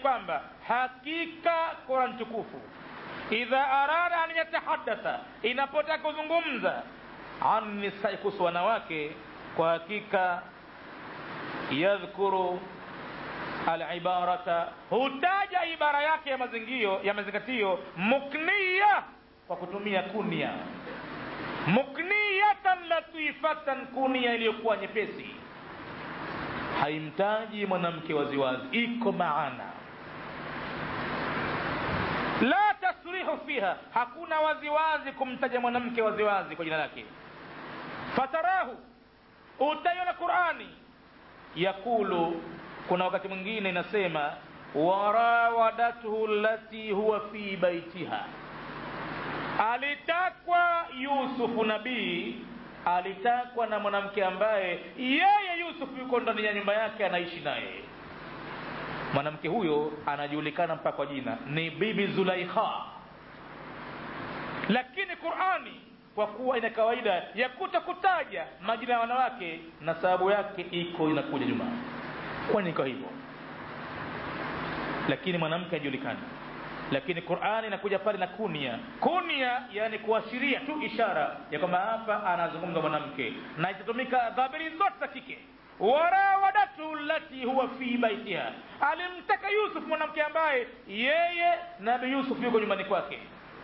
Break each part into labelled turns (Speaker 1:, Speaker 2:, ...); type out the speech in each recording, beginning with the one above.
Speaker 1: kwamba hakika Qur'an tukufu idha arada an yatahadatha, inapotaka kuzungumza an nisai, kuhusu wanawake, kwa hakika yadhkuru alibarata, hutaja ibara yake ya mazingio ya mazingatio mukniya, kwa kutumia kunia mukniyatan latifatan, kunia iliyokuwa nyepesi, haimtaji mwanamke waziwazi, iko maana la tasrihu fiha, hakuna waziwazi kumtaja mwanamke waziwazi kwa jina lake. Fatarahu, utaiona Qurani yakulu, kuna wakati mwingine inasema warawadathu lati huwa fi baitiha, alitakwa Yusufu nabii alitakwa na mwanamke ambaye yeye Yusufu yuko ndani ya nyumba yake anaishi naye mwanamke huyo anajulikana mpaka kwa jina ni bibi Zulaikha, lakini Qurani kwa kuwa ina kawaida ya kutakutaja majina ya wanawake na sababu yake iko inakuja nyuma, kwani iko hivyo, lakini mwanamke hajulikani. Lakini Qurani inakuja pale na kunia, kunia yani kuashiria tu ishara ya kwamba hapa anazungumza mwanamke, na itatumika dhamiri zote za kike warawadatu lati huwa fi baitiha, alimtaka Yusuf mwanamke ambaye yeye Nabi Yusuf yuko nyumbani kwake.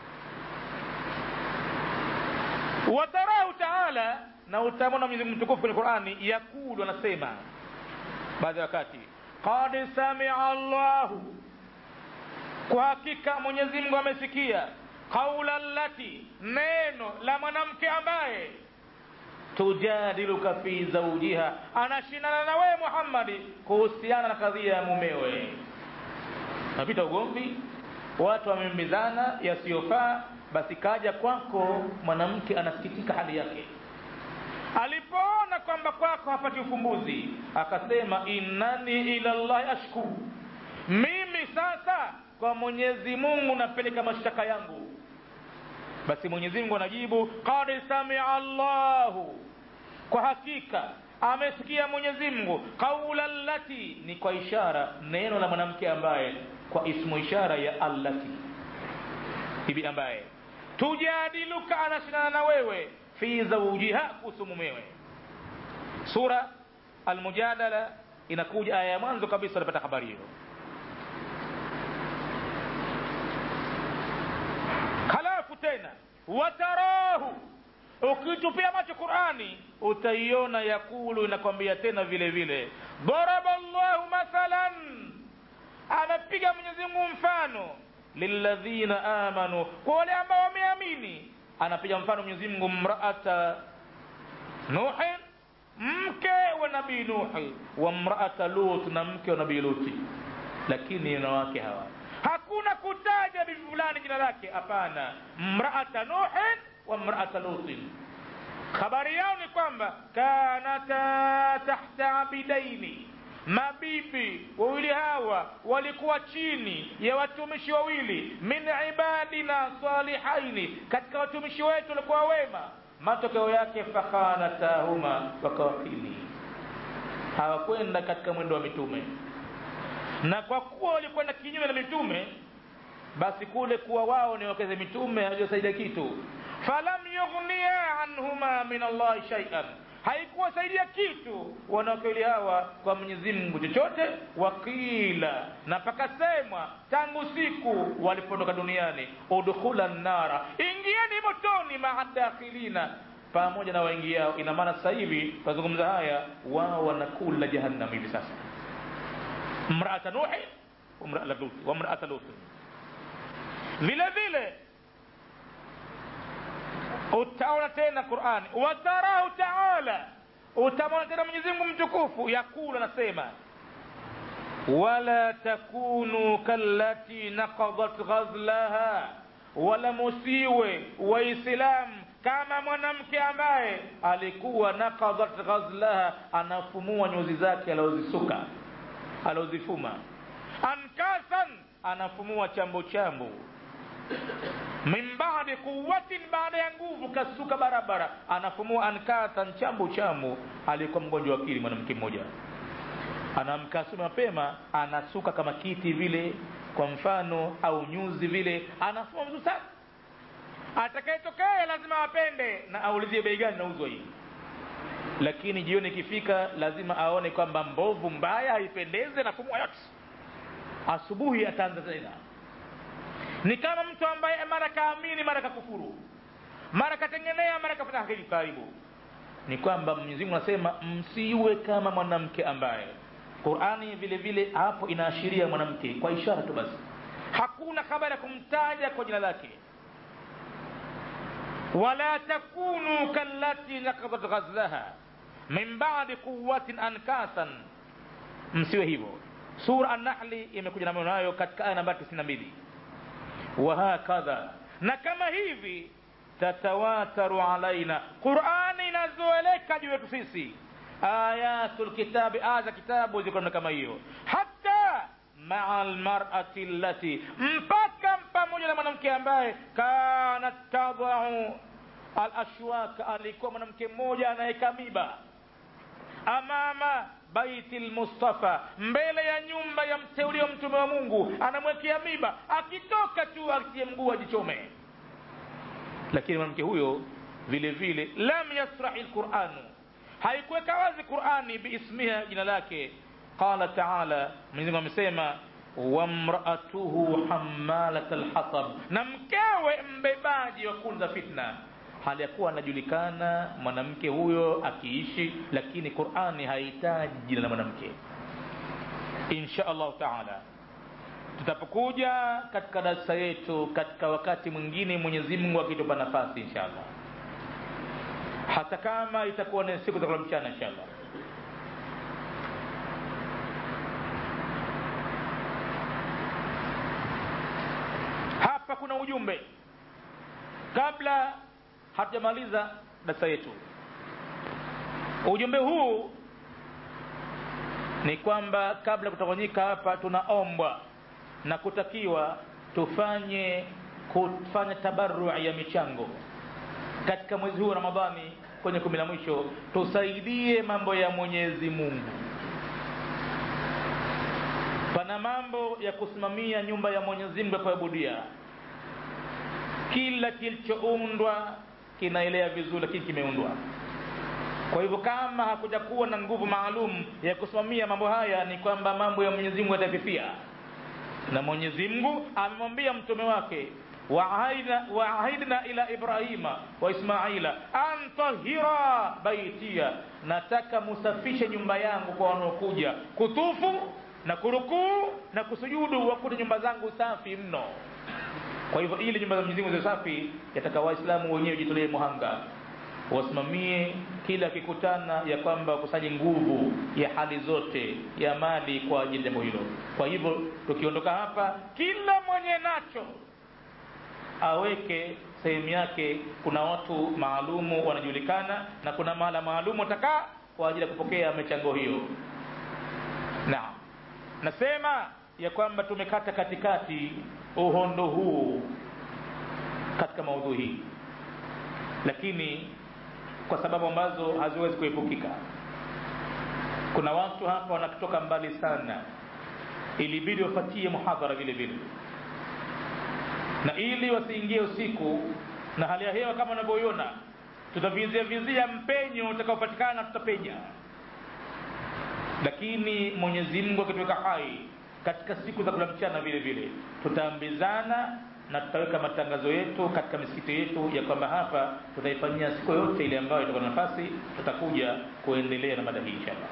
Speaker 1: Watarahu taala, na utamwona Mwenyezi Mungu mtukufu kwenye Qurani yakulu, anasema baadhi ya wakati, qad samia Allahu, kwa hakika Mwenyezi Mungu amesikia, qaula lati, neno la mwanamke ambaye tujadiluka fi zaujiha, anashindana na wewe Muhammadi kuhusiana na kadhia ya mumewe. Napita ugomvi, watu wamemizana yasiyofaa, basi kaja kwako mwanamke, anasikitika hali yake. Alipoona kwamba kwako hapati ufumbuzi, akasema innani ila llahi ashku, mimi sasa kwa Mwenyezi Mungu napeleka mashtaka yangu. Basi Mwenyezi Mungu anajibu qad samia Allahu, kwa hakika amesikia Mwenyezi Mungu qaula allati, ni kwa ishara neno la mwanamke ambaye kwa ismu ishara ya allati, bibi ambaye tujadiluka, anashindana na wewe fi zawjiha, kuhusu mumewe. Sura Almujadala inakuja aya ya mwanzo kabisa, unapata habari hiyo. Halafu tena watarahu, ukitupia macho Qurani utaiona yakulu, inakwambia tena vile vile, daraba llahu mathalan, amepiga Mwenyezi Mungu mfano lilladhina amanu, kwa wale ambao wameamini. Anapiga mfano Mwenyezi Mungu mraata Nuhin, mke wa nabii Nuhi, wa mraata Lut, na mke wa nabii Luti. Lakini wanawake hawa hakuna kutaja bibi fulani jina lake, hapana. Mraata Nuhin wa mraata Lutin, habari yao ni kwamba kanata tahta abidaini, mabibi wawili hawa walikuwa chini ya watumishi wawili, min ibadina salihaini, katika watumishi wetu walikuwa wema. Matokeo yake fakhanatahuma, wakawakili, hawakwenda katika mwendo wa mitume na kwa kuwa walikwenda kinyume na mitume, basi kule kuwa wao ni wakeze mitume hajasaidia kitu. falam yughniya anhuma min Allahi shay'an, haikuwasaidia kitu wanawake wawili hawa kwa Mwenyezi Mungu chochote. Wakila, na pakasemwa tangu siku walipoondoka duniani, udkhula nnara, ingieni motoni, maa dakhilina, pamoja na waingiao. Ina maana sasa hivi tunazungumza haya, wao wanakula jahannam hivi sasa mraata Nuhi wa mraata Lut. Vile vile utaona tena Qurani, watarahu taala, utamwona tena Mwenyezi Mungu mtukufu yakulu, anasema wala takunu kallati naqadat ghazlaha, wala musiwe Waislamu kama mwanamke ambaye alikuwa naqadat ghazlaha, anafumua nyuzi zake aliozisuka alozifuma ankasan, anafumua chambo chambo, min baadi quwatin, baada ya nguvu, kasuka barabara, anafumua ankasan, chambo chambo. Alikuwa mgonjwa wa akili mwanamke mmoja, anaamka asubuhi mapema anasuka kama kiti vile kwa mfano au nyuzi vile anasoma vizuri sana atakayetokea lazima apende na aulizie bei gani nauzwa hii lakini jioni ikifika lazima aone kwamba mbovu mbaya haipendeze na fumua yote asubuhi ataanza tena ni kama mtu ambaye mara kaamini mara kakufuru mara katengenea mara kafanya hakiki karibu ni kwamba mwenyezi mungu anasema msiwe kama mwanamke ambaye qurani vile vile hapo inaashiria mwanamke kwa ishara tu basi hakuna habari ya kumtaja kwa jina lake wala takunu kallati nakadat ghazlaha min badi quwatin ankasan msiwe hivyo sura annahli imekuja na maneno hayo katika aya nambari tisini na mbili wahakadha na kama hivi tatawataru alaina qurani inazoeleka juu yetu sisi ayatu lkitabi aya za kitabu ziko kama hiyo hata maa lmarati allati mpaka pamoja na mwanamke ambaye kanat tadau alashwaka alikuwa mwanamke mmoja anaweka miba amama baiti lmustafa mbele ya nyumba ya mteulio mtume wa mungu anamwekea miba akitoka tu atie mguu ajichome lakini mwanamke huyo vile vile lam yasrahi lquranu haikuweka wazi qurani biismiha jina lake qala taala mwenyezimungu amesema wamraatuhu hamalat lhatab na mkewe mbebaji wa kuni za fitna hali ya kuwa anajulikana mwanamke huyo akiishi lakini qurani hahitaji jina la mwanamke insha allahu taala tutapokuja katika darasa yetu katika wakati mwingine mwenyezi mungu akitupa nafasi insha allah hata kama itakuwa ni siku za kula mchana insha allah hapa kuna ujumbe kabla hatujamaliza darasa yetu ujumbe huu ni kwamba kabla kutafanyika hapa tunaombwa na kutakiwa tufanye kufanya tabarui ya michango katika mwezi huu wa ramadhani kwenye kumi la mwisho tusaidie mambo ya mwenyezi mungu pana mambo ya kusimamia nyumba ya mwenyezi mungu ya kuabudia kila kilichoundwa kinaelea vizuri lakini kimeundwa kwa hivyo kama hakuja kuwa na nguvu maalum ya kusimamia mambo haya ni kwamba mambo ya mwenyezi mungu yatafifia na mwenyezi mungu amemwambia mtume wake waahidna ila ibrahima wa ismaila an tahira baitia nataka musafishe nyumba yangu kwa wanaokuja kutufu na kurukuu na kusujudu wakute nyumba zangu safi mno kwa hivyo ili nyumba za mwenyezi mungu ziwe safi yataka waislamu wenyewe jitolee muhanga wasimamie kila kikutana ya kwamba wakusanye nguvu ya hali zote ya mali kwa ajili ya jambo hilo kwa hivyo tukiondoka hapa kila mwenye nacho aweke sehemu yake kuna watu maalumu wanajulikana na kuna mahala maalumu watakaa kwa ajili ya kupokea michango hiyo naam nasema ya kwamba tumekata katikati uhondo huu katika maudhui hii lakini kwa sababu ambazo haziwezi kuepukika kuna watu hapa wanatoka mbali sana ilibidi wafatie muhadhara vile vile na ili wasiingie usiku na hali ya hewa kama unavyoiona tutavizia vizia mpenyo utakaopatikana tutapenya lakini mwenyezi mungu akituweka hai katika siku za kula mchana vile vile tutaambizana na tutaweka matangazo yetu katika misikiti yetu ya kwamba hapa tutaifanyia siku yote ile ambayo itakuwa na nafasi tutakuja kuendelea na mada hii inshallah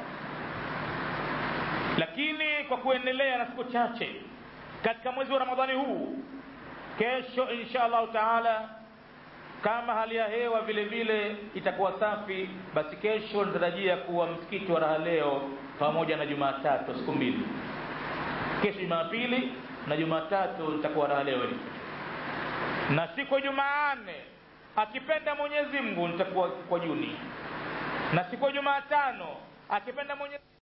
Speaker 1: lakini kwa kuendelea na siku chache katika mwezi wa ramadhani huu kesho insha allahu taala kama hali ya hewa vile vile itakuwa safi basi kesho natarajia kuwa msikiti wa raha leo pamoja na jumatatu siku mbili kesho jumapili na jumatatu nitakuwa raha leo na siku ya jumaane akipenda mwenyezi mungu nitakuwa kwa juni na siku ya jumatano akipenda mwenyezi